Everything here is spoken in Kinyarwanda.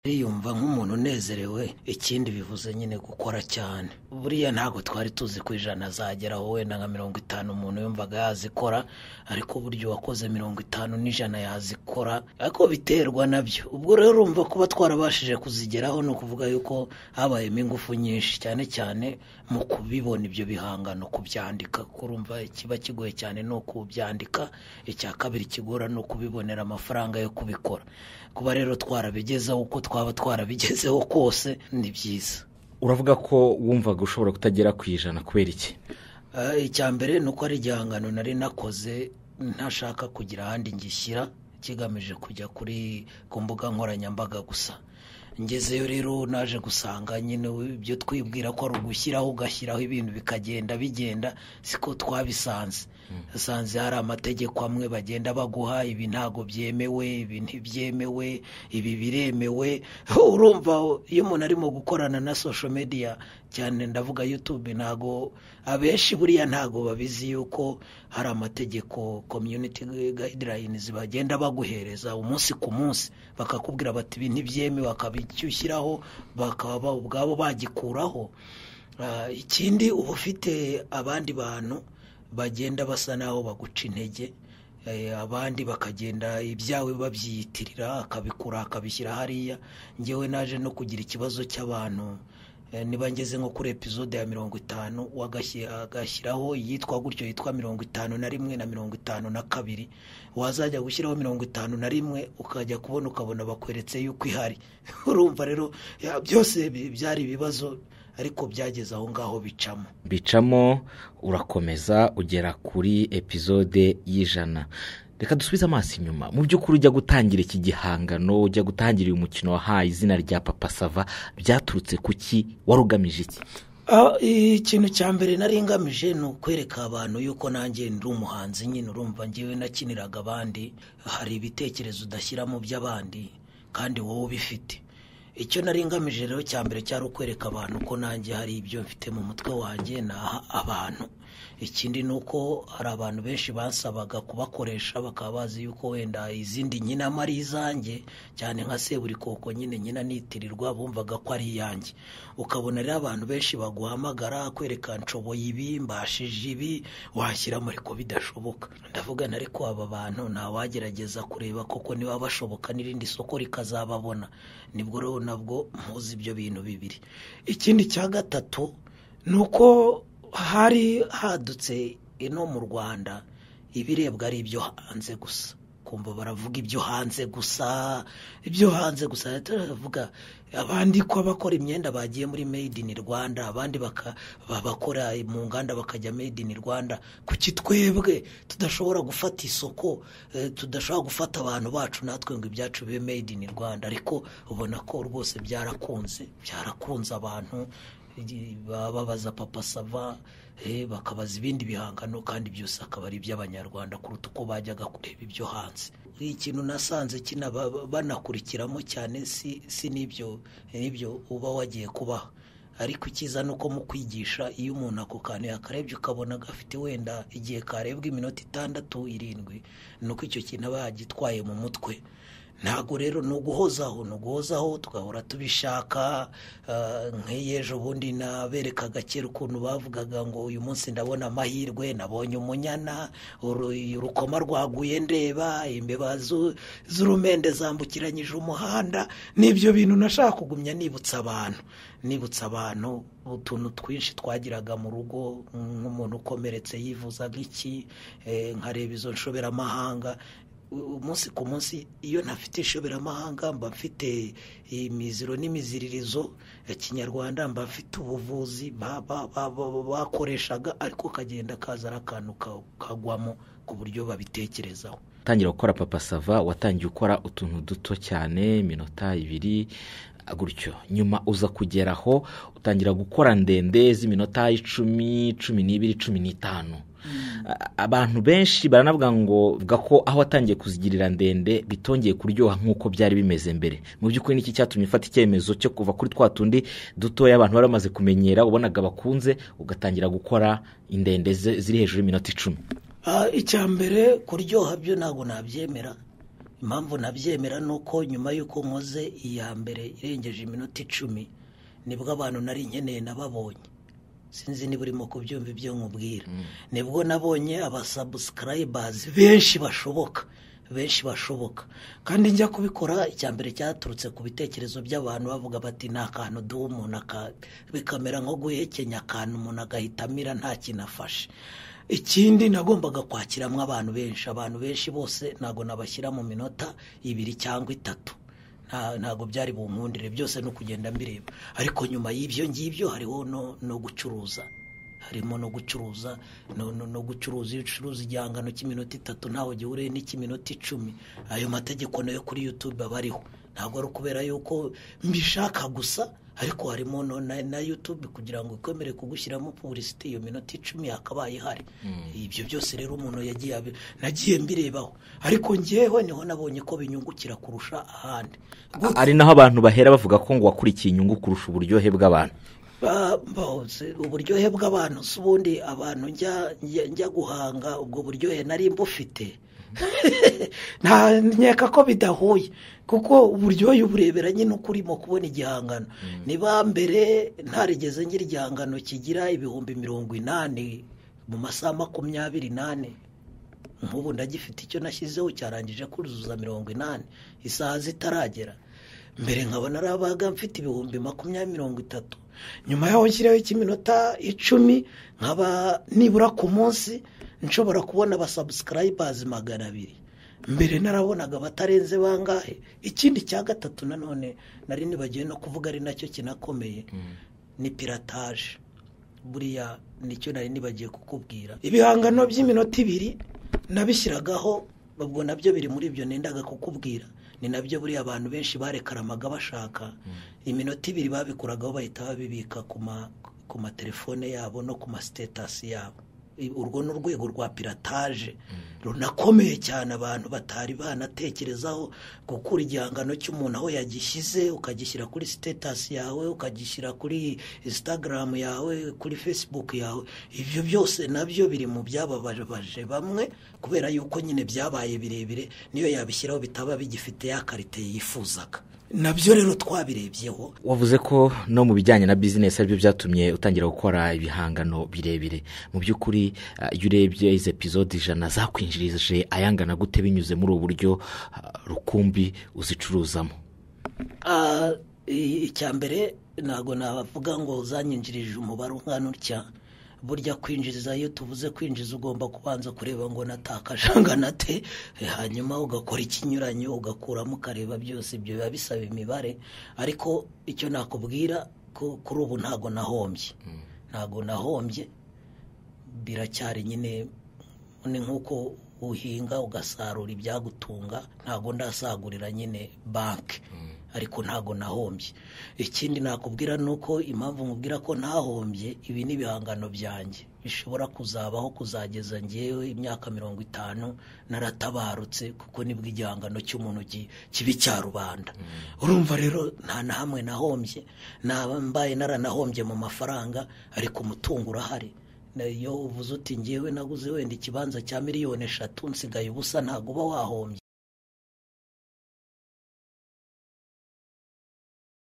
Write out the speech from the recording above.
yumva nk'umuntu unezerewe ikindi bivuze nyine gukora cyane buriya ntabwo twari tuzi ko ijana azageraho wenda nka mirongo itanu umuntu yumvaga yazikora ariko uburyo wakoze mirongo itanu n'ijana yazikora ariko biterwa nabyo ubwo rero urumva kuba twarabashije kuzigeraho ni ukuvuga yuko habayemo ingufu nyinshi cyane cyane mu kubibona ibyo bihangano kubyandika kurumva ikiba kigoye cyane ni ukubyandika icya kabiri kigora ni ukubibonera amafaranga yo kubikora kuba rero twarabigezeho uko twaba twarabigezeho kose ni byiza uravuga ko wumvaga ushobora kutagera ku ijana kubera iki Eh, icya mbere ni uko ari igihangano nari nakoze ntashaka kugira ahandi ngishyira kigamije kujya kuri ku mbuga nkoranyambaga gusa ngezeyo rero naje gusanga nyine ibyo twibwira ko ari ugushyiraho ugashyiraho ibintu bikagenda bigenda siko twabisanze asanze hari amategeko amwe bagenda baguha ibi ntago byemewe ibi ntibyemewe ibi biremewe urumva iyo umuntu arimo gukorana na sosho mediya cyane ndavuga yutube ntago abenshi buriya ntago babizi yuko hari amategeko komyuniti gayidirayinizi bagenda baguhereza umunsi ku munsi bakakubwira bati ibi ntibyemewe bakabishyiraho bakaba ubwabo bagikuraho Ah, ikindi uba ufite abandi bantu bagenda basa naho baguca intege Eh, abandi bakagenda ibyawe babyiyitirira akabikura akabishyira hariya ngewe naje no kugira ikibazo cy'abantu Eh, niba ngeze nko kuri epizode ya mirongo itanu wagashyi- agashyiraho iyitwa gutyo yitwa mirongo itanu na rimwe na mirongo itanu na kabiri wazajya gushyiraho mirongo itanu na rimwe ukajya kubona ukabona bakweretse yuko ihari urumva rero ya, byose bi- byari ibibazo ariko byageze aho ngaho bicamo bicamo urakomeza ugera kuri epizode y'ijana reka dusubize amaso inyuma mu by'ukuri ujya gutangira iki gihangano ujya gutangira uyu mukino wahaye izina rya papa sava byaturutse ku ki wari ugamije iki Ah, ikintu cya mbere nari ngamije ni ukwereka abantu yuko nanjye ndi umuhanzi nyine urumva ngewe nakiniraga abandi hari ibitekerezo udashyira mu by'abandi kandi wowe ubifite icyo nari ngamije rero cya mbere cyari ukwereka abantu ko nanjye hari ibyo mfite mu mutwe wanjye naha abantu ikindi ni uko hari abantu benshi basabaga kubakoresha bakaba bazi yuko wenda izindi nyina ama ari izanjye cyane nka seburikoko nyine nyina nitirirwa bumvaga ko ari iyanjye ukabona rero abantu benshi baguhamagara kwereka nshoboye ibi mbashije ibi washyira muri ko bidashoboka ndavuga na ariko aba bantu ntawagerageza kureba koko niba bashoboka n'irindi soko rikazababona nibwo rero nabwo mpuze ibyo bintu bibiri ikindi cya gatatu ni uko hari hadutse ino mu rwanda ibirebwa ari ibyo hanze gusa kumva baravuga ibyo hanze gusa ibyo hanze gusa turavuga abandi ko abakora imyenda bagiye muri made in rwanda abandi baka- bakora mu nganda bakajya made in rwanda kuki twebwe tudashobora gufata isoko eh, tudashobora gufata abantu bacu natwe ngo ibyacu bibe made in rwanda ariko ubona ko rwose byarakunze byarakunze abantu baba babaza papa sava eh, bakabaza ibindi bihangano kandi byose akaba ari iby'abanyarwanda kuruta uko bajyaga kureba ibyo hanze ikintu nasanze kina ba- ba- banakurikiramo cyane si, si n'ibyo n'ibyo uba wagiye kubaha ariko icyiza ni uko mu kwigisha iyo umuntu ako kantu yakarebye ukabona gafite wenda igihe karebwa iminota itandatu irindwi ni uko icyo kintu aba yagitwaye mu mutwe ntabwo rero ni uguhozaho ni uguhozaho tugahora tubishaka ah, nk'iyo ejo bundi naberekaga kera ukuntu bavugaga ngo uyu munsi ndabona amahirwe nabonye umunyana uru- urukoma rwaguye ndeba imbeba zu- z'urumende zambukiranyije umuhanda n'ibyo bintu nashaka kugumya nibutsa abantu nibutsa abantu utuntu twinshi twagiraga mu rugo nk'umuntu ukomeretse yivuzaga iki eh, nkareba izo nshoberamahanga u- umunsi ku munsi iyo ntafite inshoberamahanga mba mfite imiziro n'imiziririzo ya kinyarwanda mba mfite ubuvuzi ba- ba- ba- ba- bakoreshaga ariko kagenda kazana akantu ka- kagwamo ku buryo babitekerezaho utangira gukora papa sava watangiye ukora utuntu duto cyane iminota ibiri gutyo nyuma uza kugeraho utangira gukora ndende z'iminota icumi cumi n'ibiri cumi n'itanu A- abantu benshi baranavuga ngo vuga ko aho watangiye kuzigirira ndende bitongeye kuryoha nk'uko byari bimeze mbere mu by'ukuri niki cyatumye ufata icyemezo cyo kuva kuri twa tundi dutoya abantu bari bamaze kumenyera ubonaga bakunze ugatangira gukora indende ze- ziri hejuru y'iminota icumi Ah, icya mbere kuryoha byo ntabwo nabyemera impamvu nabyemera ni uko nyuma y'uko nkoze iya mbere irengeje iminota icumi nibwo abantu nari nkeneye nababonye sinzi niba urimo kubyumva ibyo nkubwira nibwo nabonye abasabusikayibazi benshi bashoboka benshi bashoboka kandi njya kubikora icya mbere cyaturutse ku bitekerezo by'abantu bavuga bati nta kantu duha umuntu bikamera nko guhekenya akantu umuntu agahita amira nta kintu afashe ikindi nagombaga kwakiramo abantu benshi abantu benshi bose ntabwo nabashyira mu minota ibiri cyangwa itatu ntabwo byari bunkundire byose ni ukugenda mbireba ariko nyuma y'ibyo ngibyo hariho no gucuruza harimo no gucuruza no gucuruza iyo ucuruza igihangano cy'iminota itatu ntawe gihuriye n'icy'iminota icumi ayo mategeko nayo kuri yutube aba ariho ntabwo ari ukubera yuko mbishaka gusa ariko harimo na yutube kugira ngo ikomere kugushyiramo puburisiti iyo minota icumi yakabaye ihari ibyo byose rero umuntu yagiye nagiye mbirebaho ariko ngewe niho nabonye ko binyungukira kurusha ahandi ari naho abantu bahera bavuga ko ngo wakurikiye inyungu kurusha uburyohe bw'abantu uburyohe bw'abantu si ubundi abantu njya guhanga ubwo buryohe nari mbufite nkeka ko bidahuye kuko uburyohe uburebera nyine uko urimo kubona igihangano niba mbere ntarigeze ngira igihangano kigira ibihumbi mirongo inani mu masaha makumyabiri n'ane nk'ubu ndagifite icyo nashyizeho cyarangije kuzuza mirongo inani isaha zitaragera mbere nkabona arabaga mfite ibihumbi makumyabiri mirongo itatu nyuma yaho nshyireho ikiminota icumi nkaba nibura ku munsi nshobora kubona abasabusikayibazi magana abiri mbere narabonaga batarenze bangahe ikindi cya gatatu nanone nari nibagiwe no kuvuga ari nacyo kinakomeye ni pirataje buriya nicyo nari nibagiye kukubwira ibihangano by'iminota ibiri nabishyiragaho ubwo nabyo biri muri ibyo nendaga kukubwira ni nabyo buriya abantu benshi barekaramaga bashaka iminota ibiri babikuragaho bahita babibika ku matelefone yabo no ku masitetasi yabo urwo ni urwego rwa pirataje runakomeye cyane abantu batari banatekerezaho gukura igihangano cy'umuntu aho yagishyize ukagishyira kuri sitetasi yawe ukagishyira kuri insitagaramu yawe kuri fesibuku yawe ibyo byose nabyo biri mu byababaje bamwe kubera yuko nyine byabaye birebire niyo yabishyiraho bitaba bigifite ya karite yifuzaga nabyo rero twabirebyeho wavuze ko no mu bijyanye na bizinesi aribyo byatumye utangira gukora ibihangano birebire mu by'ukuri iyo urebye izi epizode ijana zakwinjirije ayangana gute binyuze muri ubu buryo rukumbi uzicuruzamo icya mbere ntabwo navuga ngo zanyinjirije umubare ungana utya burya kwinjiriza iyo tuvuze kwinjiza ugomba kubanza kureba ngo natakaje angana te hanyuma ugakora ikinyuranyo ugakuramo ukareba byose ibyo biba bisaba imibare ariko icyo nakubwira kuri ubu ntabwo nahombye ntabwo nahombye biracyari nyine ni nk'uko uhinga ugasarura ibyagutunga ntabwo ndasagurira nyine banki ariko ntabwo nahombye ikindi nakubwira ni uko impamvu nkubwira ko ntahombye ibi ni ibihangano byanjye bishobora kuzabaho kuzageza ngewe imyaka mirongo itanu naratabarutse kuko nibwo igihangano cy'umuntu kibi cya rubanda urumva rero nta na hamwe nahombye mbaye naranahombye mu mafaranga ariko umutungo urahari iyo uvuze uti ngewe naguze wenda ikibanza cya miliyoni eshatu nsigaye ubusa ntabwo uba wahombye